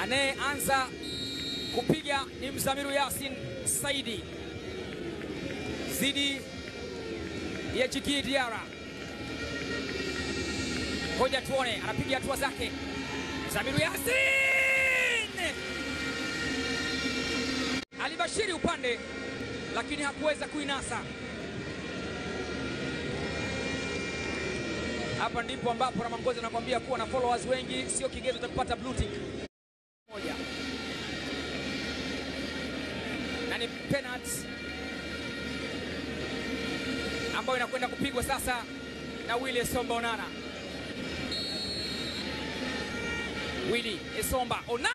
Anayeanza kupiga ni Mzamiru Yasin Saidi zidi ya Jiki Diara. Ngoja tuone anapiga hatua zake Mzamiru Yasin alibashiri upande lakini hakuweza kuinasa. Hapa ndipo ambapo Ramangozi anakuambia kuwa na followers wengi sio kigezo cha kupata blue tick. Moja. Na ni penalty ambayo inakwenda kupigwa sasa na Willy Esomba Onana. Willy Esomba Onana